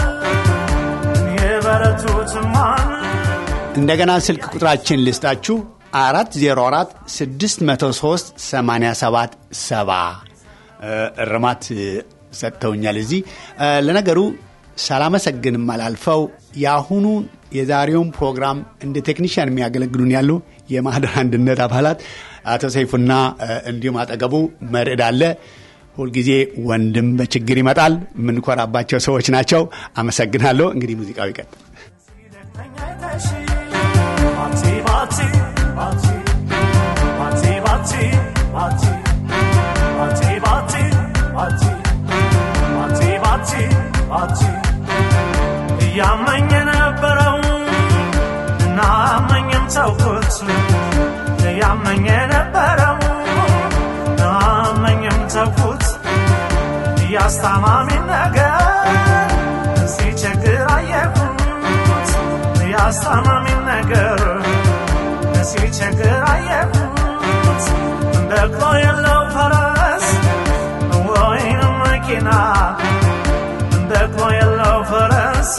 የበረቱት ማን እንደገና ስልክ ቁጥራችን ልስጣችሁ 404 603 87 70 እርማት ሰጥተውኛል። እዚህ እ፣ ለነገሩ ሳላመሰግንም አላልፈው የአሁኑ የዛሬውን ፕሮግራም እንደ ቴክኒሽያን የሚያገለግሉን ያሉ የማህደር አንድነት አባላት አቶ ሰይፉና እ፣ እንዲሁም አጠገቡ መርዕድ አለ። ሁልጊዜ ወንድም በችግር ይመጣል። የምንኮራባቸው ሰዎች ናቸው። አመሰግናለሁ። እንግዲህ ሙዚቃው ይቀጥል። 바치 바치 바치 바치 바치 바치 바치 바치 바치 바치 바치 바치 እያመኝ የነበረው እና አመኝም ተውኩት እያመኝ የነበረው እና አመኝም ተውኩት እያስታማሚ ነገር ሲቸግር አየሁት እያስታማሚ ነገር ሲቸግር አየሁት በቅሎ የለው ፈረስ ወይንም መኪና በቅሎ የለው ፈረስ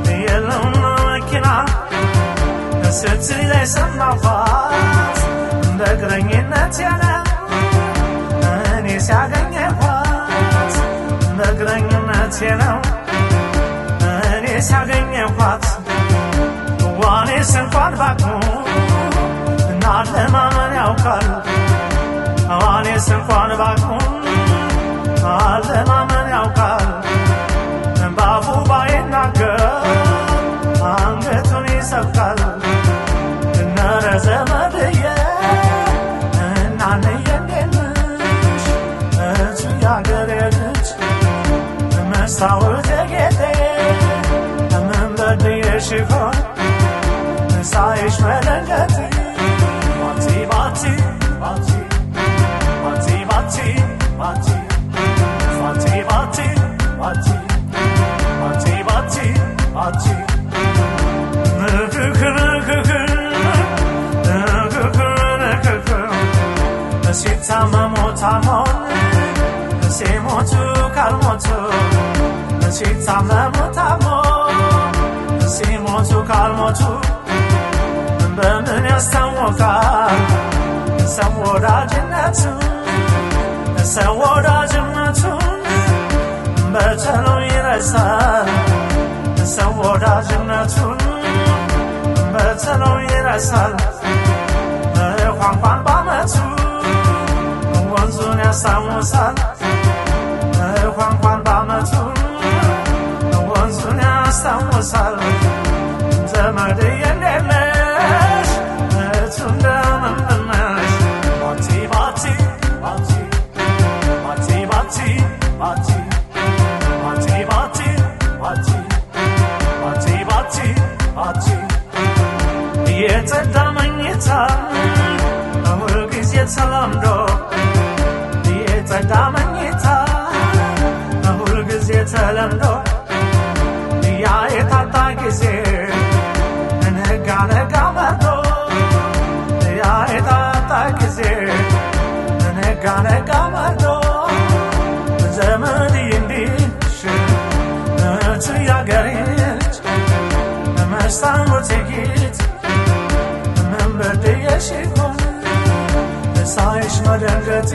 የለውም መኪና ስትል የሰማኋት እንደ እግረኝነት ነው እኔ ሲያገኘኋት እንደ እግረኝነት ነው እኔ ሲያገኘኋት ዋኔስ እንኳን ባቅሙ እና ለማመን ያውቃል ዋኔስ እንኳን ባቅሙ አለማመን ያውቃል ባፉ ባይናገር አንገቱን ይሰብቃል እነረ ዘመድየ እናንየ እንዴነሽ እቱ ያገሬ ልጅ መስታወት ጌጤ ምን በድየሽ ይሆን ሳይሽ መለንገት ባቲ ባቲ ባቲ ባቲ ባቲ ባቲ ባቲ ባቲ ባቲ ባቲ ባቲ ባቲ ንክክ ንክክ ንክክ ንክክ ሲታመሙ ታሞን ሲሞቱ ካልሞቱ ሲታመሙ ታሞን ሲሞቱ ካልሞቱ በምን ያስታወቃል ሰው ወዳጅነቱ ሰው ወዳጅነቱን በቸሎ ይረሳል ሰው ወዳጅነቱን በቸሎ ይረሳል ቋንቋን ባመቱ ወንዙን ያስታውሳል ቋንቋን ባመቱ ወንዙን ያስታውሳል ዘመድ የሌለሽ እቱ እንደምንነሽ ባቲ ባቲ ባቲ ባቲ ባቲ ባቲ ባቲ ባቲ ባቲ ባቲ ባቲ ባቲ የጸዳ መኝታ ሁልጊዜ ተለምዶ የጸዳ መኝታ ሁልጊዜ ተለምዶ ያ የታጣ ጊዜ ነጋ ነጋ መርዶ ያ የታጣ ጊዜ ነጋ ነጋ መርዶ ዘመድ እንዲሽ እቱ ያገሬች መስታወት ጌት ምን በድየሽ ይሆን ሳይሽ መደንገጤ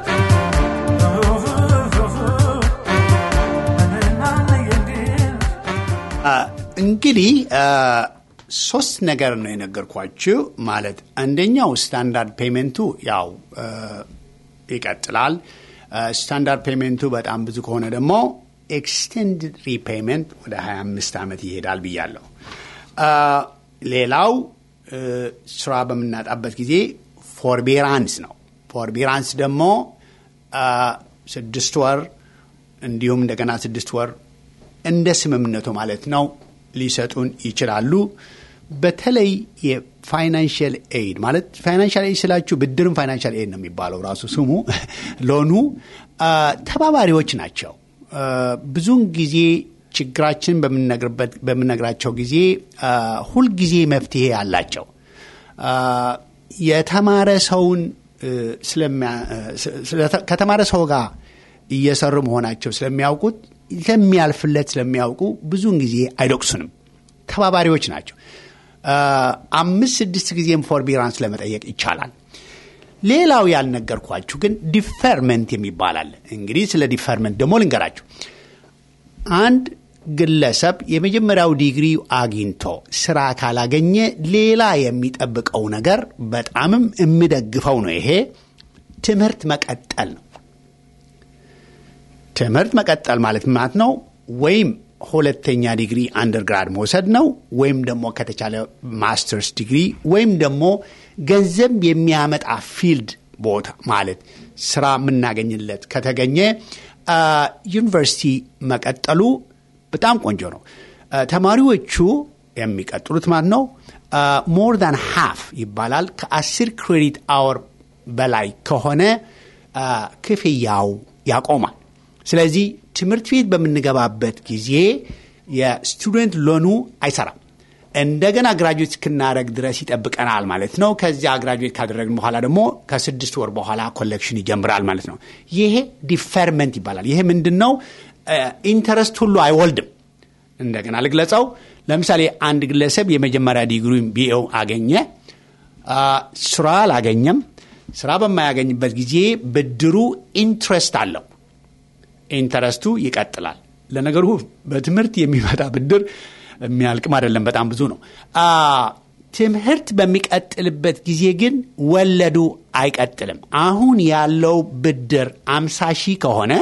እንግዲህ ሶስት ነገር ነው የነገርኳችሁ። ማለት አንደኛው ስታንዳርድ ፔመንቱ ያው ይቀጥላል። ስታንዳርድ ፔመንቱ በጣም ብዙ ከሆነ ደግሞ ኤክስቴንድድ ሪፔይመንት ወደ 25 ዓመት ይሄዳል ብያለሁ። ሌላው ስራ በምናጣበት ጊዜ ፎርቤራንስ ነው። ፎርቤራንስ ደግሞ ስድስት ወር እንዲሁም እንደገና ስድስት ወር እንደ ስምምነቱ ማለት ነው ሊሰጡን ይችላሉ። በተለይ የፋይናንሽል ኤድ ማለት ፋይናንሻል ኤድ ስላችሁ ብድርም ፋይናንሻል ኤድ ነው የሚባለው ራሱ ስሙ ሎኑ ተባባሪዎች ናቸው። ብዙውን ጊዜ ችግራችን በምነግራቸው ጊዜ ሁልጊዜ መፍትሄ አላቸው። የተማረ ሰውን ከተማረ ሰው ጋር እየሰሩ መሆናቸው ስለሚያውቁት ስለሚያልፍለት ስለሚያውቁ ብዙውን ጊዜ አይዶቅሱንም። ተባባሪዎች ናቸው። አምስት ስድስት ጊዜም ፎርቢራንስ ለመጠየቅ ይቻላል። ሌላው ያልነገርኳችሁ ግን ዲፈርመንት የሚባል አለ። እንግዲህ ስለ ዲፈርመንት ደግሞ ልንገራችሁ። አንድ ግለሰብ የመጀመሪያው ዲግሪ አግኝቶ ስራ ካላገኘ ሌላ የሚጠብቀው ነገር በጣምም የምደግፈው ነው። ይሄ ትምህርት መቀጠል ነው። ትምህርት መቀጠል ማለት ማለት ነው ወይም ሁለተኛ ዲግሪ አንደርግራድ መውሰድ ነው ወይም ደግሞ ከተቻለ ማስተርስ ዲግሪ ወይም ደግሞ ገንዘብ የሚያመጣ ፊልድ ቦታ ማለት ስራ የምናገኝለት ከተገኘ ዩኒቨርሲቲ መቀጠሉ በጣም ቆንጆ ነው። ተማሪዎቹ የሚቀጥሉት ማለት ነው ሞር ዳን ሃፍ ይባላል። ከአስር ክሬዲት አወር በላይ ከሆነ ክፍያው ያቆማል። ስለዚህ ትምህርት ቤት በምንገባበት ጊዜ የስቱደንት ሎኑ አይሰራም። እንደገና ግራጁዌት እስክናደረግ ድረስ ይጠብቀናል ማለት ነው። ከዚያ ግራጁዌት ካደረግን በኋላ ደግሞ ከስድስት ወር በኋላ ኮሌክሽን ይጀምራል ማለት ነው። ይሄ ዲፈርመንት ይባላል። ይሄ ምንድን ነው? ኢንተረስት ሁሉ አይወልድም። እንደገና ልግለጸው። ለምሳሌ አንድ ግለሰብ የመጀመሪያ ዲግሪ ቢኤው አገኘ። ስራ አላገኘም። ስራ በማያገኝበት ጊዜ ብድሩ ኢንትረስት አለው። ኢንተረስቱ ይቀጥላል። ለነገሩ በትምህርት የሚመጣ ብድር የሚያልቅም አይደለም፣ በጣም ብዙ ነው። ትምህርት በሚቀጥልበት ጊዜ ግን ወለዱ አይቀጥልም። አሁን ያለው ብድር አምሳ ሺህ ከሆነ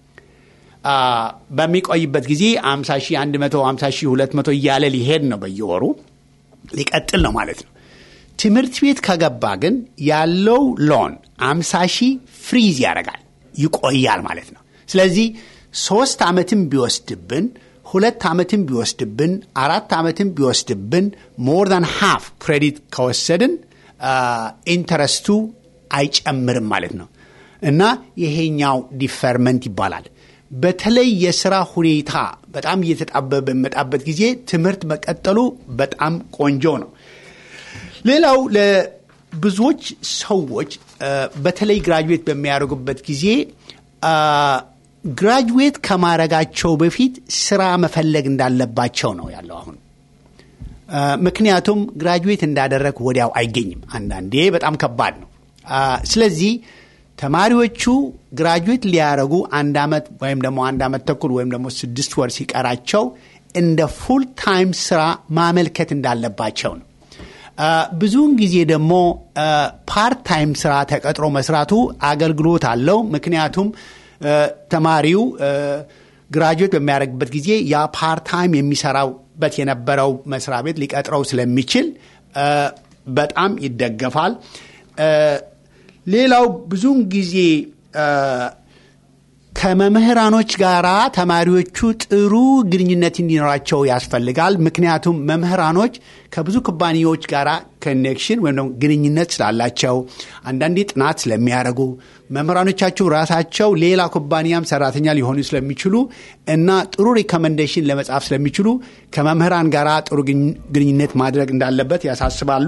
በሚቆይበት ጊዜ አምሳ ሺህ አንድ መቶ አምሳ ሺህ ሁለት መቶ እያለ ሊሄድ ነው በየወሩ ሊቀጥል ነው ማለት ነው። ትምህርት ቤት ከገባ ግን ያለው ሎን አምሳ ሺህ ፍሪዝ ያደርጋል ይቆያል ማለት ነው። ስለዚህ ሶስት ዓመትም ቢወስድብን ሁለት ዓመትም ቢወስድብን አራት ዓመትም ቢወስድብን ሞር ዛን ሃፍ ክሬዲት ከወሰድን ኢንተረስቱ አይጨምርም ማለት ነው እና ይሄኛው ዲፈርመንት ይባላል። በተለይ የስራ ሁኔታ በጣም እየተጣበበ በሚመጣበት ጊዜ ትምህርት መቀጠሉ በጣም ቆንጆ ነው። ሌላው ለብዙዎች ሰዎች በተለይ ግራጁዌት በሚያደርጉበት ጊዜ ግራጁዌት ከማድረጋቸው በፊት ስራ መፈለግ እንዳለባቸው ነው ያለው አሁን። ምክንያቱም ግራጁዌት እንዳደረግ ወዲያው አይገኝም። አንዳንዴ በጣም ከባድ ነው። ስለዚህ ተማሪዎቹ ግራጁዌት ሊያደረጉ አንድ ዓመት ወይም ደግሞ አንድ ዓመት ተኩል ወይም ደግሞ ስድስት ወር ሲቀራቸው እንደ ፉል ታይም ስራ ማመልከት እንዳለባቸው ነው። ብዙውን ጊዜ ደግሞ ፓርት ታይም ስራ ተቀጥሮ መስራቱ አገልግሎት አለው። ምክንያቱም ተማሪው ግራጁዌት በሚያደርግበት ጊዜ ያ ፓርት ታይም የሚሰራበት የነበረው መስሪያ ቤት ሊቀጥረው ስለሚችል በጣም ይደገፋል። ሌላው ብዙውን ጊዜ ከመምህራኖች ጋር ተማሪዎቹ ጥሩ ግንኙነት እንዲኖራቸው ያስፈልጋል። ምክንያቱም መምህራኖች ከብዙ ኩባንያዎች ጋር ኮኔክሽን ወይም ደግሞ ግንኙነት ስላላቸው አንዳንዴ ጥናት ስለሚያደርጉ መምህራኖቻቸው ራሳቸው ሌላ ኩባንያም ሰራተኛ ሊሆኑ ስለሚችሉ እና ጥሩ ሪኮመንዴሽን ለመጻፍ ስለሚችሉ ከመምህራን ጋር ጥሩ ግንኙነት ማድረግ እንዳለበት ያሳስባሉ።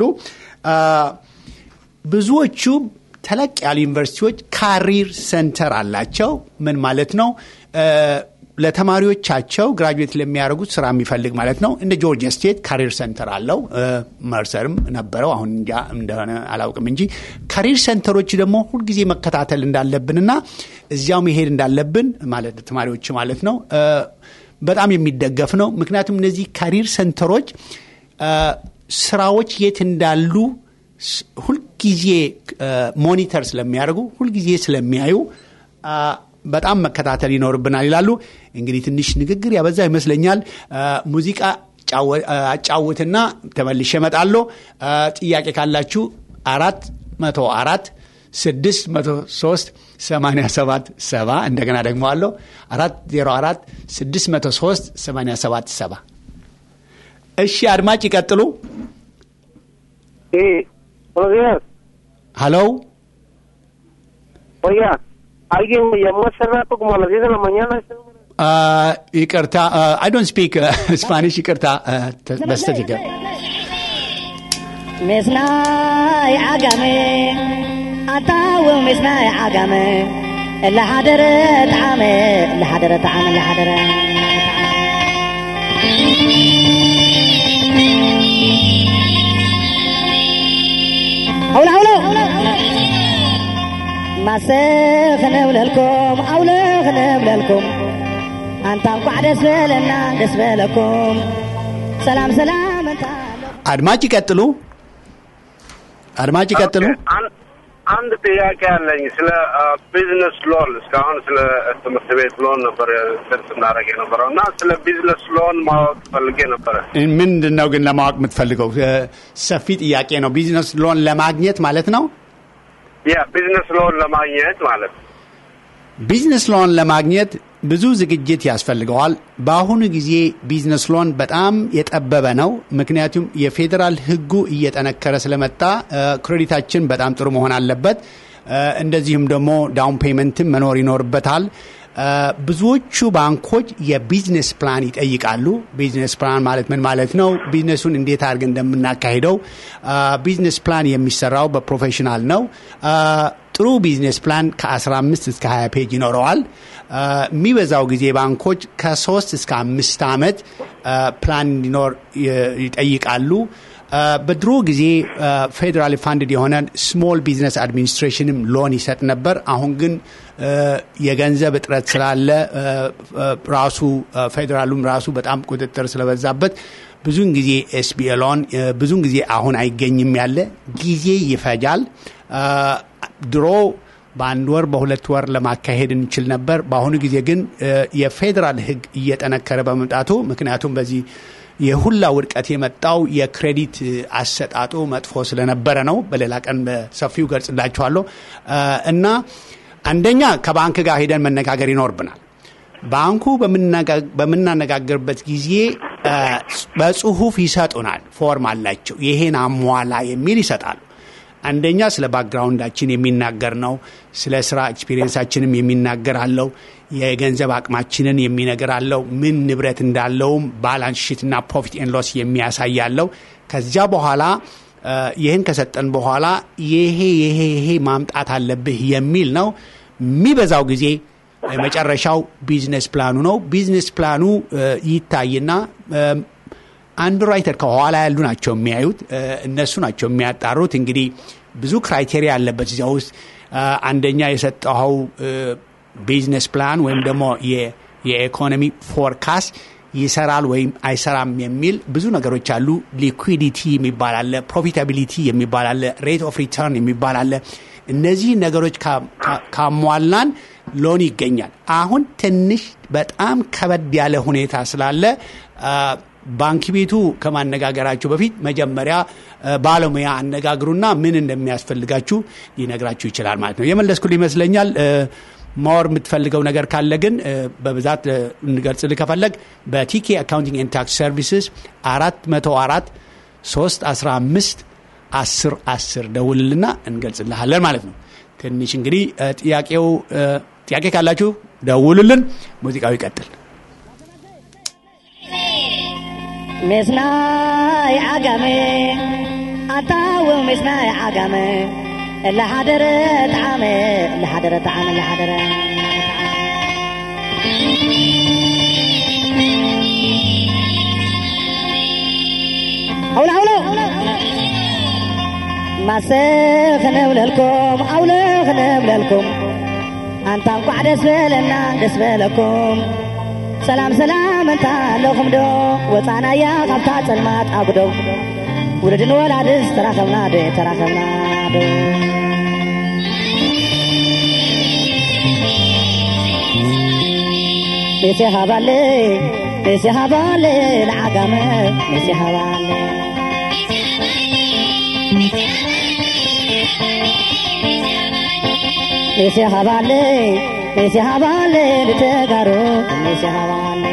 ብዙዎቹ ተለቅ ያሉ ዩኒቨርሲቲዎች ካሪር ሴንተር አላቸው። ምን ማለት ነው? ለተማሪዎቻቸው ግራጁዌት ለሚያደርጉት ስራ የሚፈልግ ማለት ነው። እንደ ጆርጂያ ስቴት ካሪር ሴንተር አለው። መርሰርም ነበረው፣ አሁን እንጃ እንደሆነ አላውቅም እንጂ ካሪር ሴንተሮች ደግሞ ሁልጊዜ መከታተል እንዳለብንና እዚያው መሄድ እንዳለብን ማለት ተማሪዎች ማለት ነው በጣም የሚደገፍ ነው። ምክንያቱም እነዚህ ካሪር ሴንተሮች ስራዎች የት እንዳሉ ሁልጊዜ ሞኒተር ስለሚያደርጉ ሁልጊዜ ስለሚያዩ በጣም መከታተል ይኖርብናል ይላሉ። እንግዲህ ትንሽ ንግግር ያበዛ ይመስለኛል። ሙዚቃ አጫውትና ተመልሼ እመጣለሁ። ጥያቄ ካላችሁ አራት መቶ አራት ስድስት መቶ ሶስት ሰማንያ ሰባት ሰባ እንደገና ደግሞ አለው አራት ዜሮ አራት ስድስት መቶ ሶስት ሰማንያ ሰባት ሰባ እሺ አድማጭ ይቀጥሉ። Buenos días. ሀሎ Oiga, alguien me llamó hace rato como a las 10 de la mañana. Este número. ይቅርታ አይ ዶንት ስፒክ ስፓኒሽ ይቅርታ በስተት ይገ ምስናይ ዓጋመ ኣታው ምስናይ ዓጋመ እላሓደረ ጣዕመ እላሓደረ ጣዕመ እላሓደረ ኣውለ ኣውለ ማሰ ክነብለልኩም ኣውለ ክነብለልኩም ኣንታ እንኳዕ ደስ በለና ደስ በለኩም ሰላም ሰላም እንታ አድማጭ ይቀጥሉ አድማጭ ይቀጥሉ አን- አንድ ጥያቄ አለኝ ስለ ቢዝነስ ሎን። እስካሁን ስለ ትምህርት ቤት ሎን ነበር ስርት እናደርግ የነበረው እና ስለ ቢዝነስ ሎን ማወቅ ፈልጌ ነበረ። ምንድን ነው ግን ለማወቅ የምትፈልገው እ፣ ሰፊ ጥያቄ ነው ቢዝነስ ሎን ለማግኘት ማለት ነው ያ ቢዝነስ ሎን ለማግኘት ማለት ነው። ቢዝነስ ሎን ለማግኘት ብዙ ዝግጅት ያስፈልገዋል። በአሁኑ ጊዜ ቢዝነስ ሎን በጣም የጠበበ ነው። ምክንያቱም የፌዴራል ሕጉ እየጠነከረ ስለመጣ እ፣ ክሬዲታችን በጣም ጥሩ መሆን አለበት። እ፣ እንደዚሁም ደግሞ ዳውን ፔመንትም መኖር ይኖርበታል። እ፣ ብዙዎቹ ባንኮች የቢዝነስ ፕላን ይጠይቃሉ። ቢዝነስ ፕላን ማለት ምን ማለት ነው? ቢዝነሱን እንዴት አድርገን እንደምናካሂደው እ፣ ቢዝነስ ፕላን የሚሰራው በፕሮፌሽናል ነው። እ፣ ጥሩ ቢዝነስ ፕላን ከ15 እስከ 20 ፔጅ ይኖረዋል። እ፣ የሚበዛው ጊዜ ባንኮች ከሶስት እስከ አምስት ዓመት እ፣ ፕላን እንዲኖር ይ- ይጠይቃሉ። በድሮ ጊዜ ፌዴራል ፋንድድ የሆነ ስሞል ቢዝነስ አድሚኒስትሬሽንም ሎን ይሰጥ ነበር። አሁን ግን የገንዘብ እጥረት ስላለ ራሱ ፌዴራሉም ራሱ በጣም ቁጥጥር ስለበዛበት ብዙን ጊዜ ኤስቢኤ ሎን ብዙን ጊዜ አሁን አይገኝም ያለ ጊዜ ይፈጃል። ድሮ በአንድ ወር በሁለት ወር ለማካሄድ እንችል ነበር። በአሁኑ ጊዜ ግን የፌዴራል ሕግ እየጠነከረ በመምጣቱ ምክንያቱም በዚህ የሁላ ውድቀት የመጣው የክሬዲት አሰጣጡ መጥፎ ስለነበረ ነው። በሌላ ቀን በሰፊው ገልጽላችኋለሁ። እና አንደኛ ከባንክ ጋር ሄደን መነጋገር ይኖርብናል። ባንኩ በምናነጋገርበት ጊዜ በጽሁፍ ይሰጡናል። ፎርም አላቸው። ይሄን አሟላ የሚል ይሰጣሉ። አንደኛ ስለ ባክግራውንዳችን የሚናገር ነው። ስለ ስራ ኤክስፒሪየንሳችንም የሚናገር አለው። የገንዘብ አቅማችንን የሚነገር አለው። ምን ንብረት እንዳለውም ባላንስ ሺትና ፕሮፊት ኤን ሎስ የሚያሳይ አለው። ከዚያ በኋላ ይህን ከሰጠን በኋላ ይሄ ይሄ ይሄ ማምጣት አለብህ የሚል ነው። የሚበዛው ጊዜ መጨረሻው ቢዝነስ ፕላኑ ነው። ቢዝነስ ፕላኑ ይታይና አንድ ራይተር ከኋላ ያሉ ናቸው የሚያዩት፣ እነሱ ናቸው የሚያጣሩት። እንግዲህ ብዙ ክራይቴሪያ አለበት እዚያ ውስጥ አንደኛ የሰጠኸው ቢዝነስ ፕላን ወይም ደግሞ የኢኮኖሚ ፎርካስት ይሰራል ወይም አይሰራም የሚል ብዙ ነገሮች አሉ። ሊኩዊዲቲ የሚባል አለ፣ ፕሮፊታቢሊቲ የሚባል አለ፣ ሬት ኦፍ ሪተርን የሚባል አለ። እነዚህ ነገሮች ካሟላን ሎን ይገኛል። አሁን ትንሽ በጣም ከበድ ያለ ሁኔታ ስላለ ባንክ ቤቱ ከማነጋገራችሁ በፊት መጀመሪያ ባለሙያ አነጋግሩና ምን እንደሚያስፈልጋችሁ ሊነግራችሁ ይችላል ማለት ነው። የመለስኩል ይመስለኛል። ማወር የምትፈልገው ነገር ካለ ግን በብዛት እንገልጽልህ ከፈለግ በቲኬ አካውንቲንግ ኤንድ ታክስ ሰርቪስስ አራት መቶ አራት ሶስት አስራ አምስት አስር አስር ደውልልና እንገልጽልሃለን ማለት ነው። ትንሽ እንግዲህ ጥያቄው ጥያቄ ካላችሁ ደውሉልን። ሙዚቃው ይቀጥል። ምስናይ ዓጋመ ኣታው ምስናይ ዓጋመ ለሓደረ ጣዓመ ለሓደረ ጣዓመ ለሓደረ ኣውለ ኣውለ ማሰ ክነብለልኩም ኣውለ ክነብለልኩም ኣንታ እንኳዕ ደስ በለና ደስ በለኩም ሰላም ሰላም እንታ ኣለኹም ዶ ወፃናያ ካብታ ፀልማት ኣጉዶ ውልድን ወላድስ ተራኸብና ዶ ተራኸብና ዶ ሜሴ ሃባለ ሜሴ ሃባለ ንዓጋመ ሜሴ ሃባለ ሜሴ ሃባለ ሜሴ ሃባለ ንተጋሩ ሜሴ ሃባለ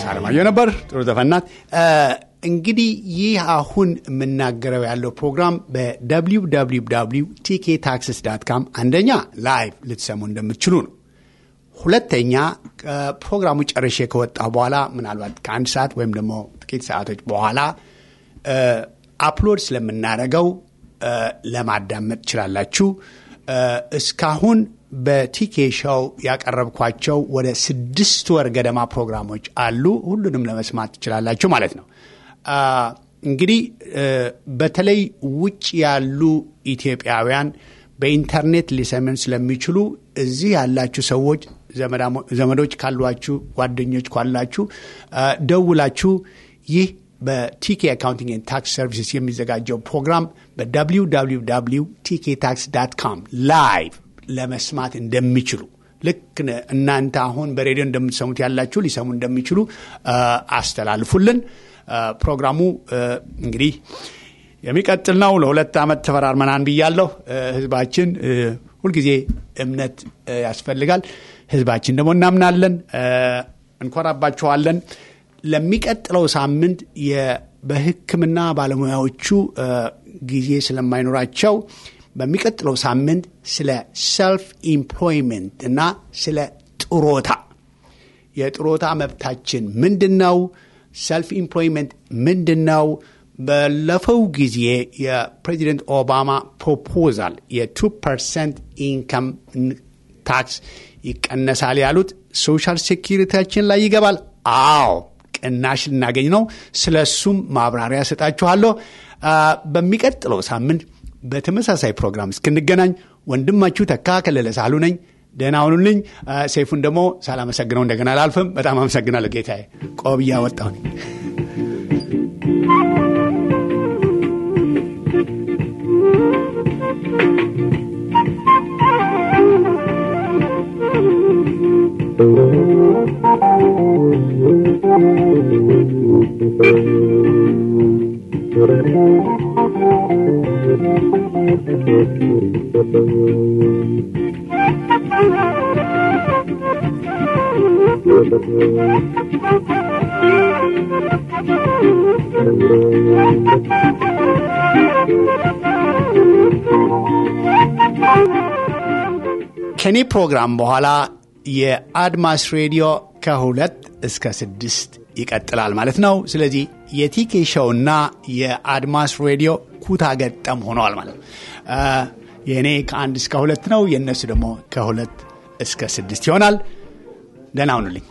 አለማየሁ ነበር። ጥሩ ዘፈናት። እንግዲህ ይህ አሁን የምናገረው ያለው ፕሮግራም በwww ቲኬ ታክስስ ዳት ካም አንደኛ ላይቭ ልትሰሙ እንደምትችሉ ነው። ሁለተኛ ፕሮግራሙ ጨርሼ ከወጣ በኋላ ምናልባት ከአንድ ሰዓት ወይም ደግሞ ጥቂት ሰዓቶች በኋላ አፕሎድ ስለምናደርገው ለማዳመጥ ትችላላችሁ። እስካሁን በቲኬ ሾው ያቀረብኳቸው ወደ ስድስት ወር ገደማ ፕሮግራሞች አሉ። ሁሉንም ለመስማት ትችላላችሁ ማለት ነው። እንግዲህ በተለይ ውጭ ያሉ ኢትዮጵያውያን በኢንተርኔት ሊሰምን ስለሚችሉ እዚህ ያላችሁ ሰዎች ዘመዶች ካሏችሁ፣ ጓደኞች ካላችሁ ደውላችሁ ይህ በቲኬ አካውንቲንግ ኤንድ ታክስ ሰርቪስስ የሚዘጋጀው ፕሮግራም በwww ቲኬ ታክስ ዳት ካም ላይቭ ለመስማት እንደሚችሉ ልክ እናንተ አሁን በሬዲዮ እንደምትሰሙት ያላችሁ ሊሰሙ እንደሚችሉ አስተላልፉልን። ፕሮግራሙ እንግዲህ የሚቀጥል ነው። ለሁለት ዓመት ተፈራርመናን ብያለሁ። ህዝባችን ሁልጊዜ እምነት ያስፈልጋል። ህዝባችን ደግሞ እናምናለን፣ እንኮራባችኋለን። ለሚቀጥለው ሳምንት በሕክምና ባለሙያዎቹ ጊዜ ስለማይኖራቸው በሚቀጥለው ሳምንት ስለ ሰልፍ ኢምፕሎይመንት እና ስለ ጥሮታ የጥሮታ መብታችን ምንድን ነው? ሰልፍ ኢምፕሎይመንት ምንድን ነው? ባለፈው ጊዜ የፕሬዚደንት ኦባማ ፕሮፖዛል የቱ ፐርሰንት ኢንካም ታክስ ይቀነሳል ያሉት ሶሻል ሴኪሪቲያችን ላይ ይገባል። አዎ ቅናሽ ልናገኝ ነው። ስለ እሱም ማብራሪያ ሰጣችኋለሁ። በሚቀጥለው ሳምንት በተመሳሳይ ፕሮግራም እስክንገናኝ ወንድማችሁ ተካ ከለለ ሳሉ ነኝ። ደህና ሁኑልኝ። ሴፉን ደግሞ ሳላመሰግነው እንደገና አላልፍም። በጣም አመሰግናለሁ ጌታዬ። ቆብያ ወጣሁኝ። ከኔ ፕሮግራም በኋላ የአድማስ ሬዲዮ ከሁለት እስከ ስድስት ይቀጥላል ማለት ነው። ስለዚህ የቲኬ ሾውና የአድማስ ሬዲዮ ኩታ ገጠም ሆነዋል ማለት ነው። የእኔ ከአንድ እስከ ሁለት ነው፣ የእነሱ ደግሞ ከሁለት እስከ ስድስት ይሆናል። ደህና ሁኑልኝ።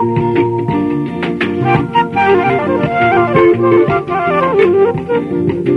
Thank you.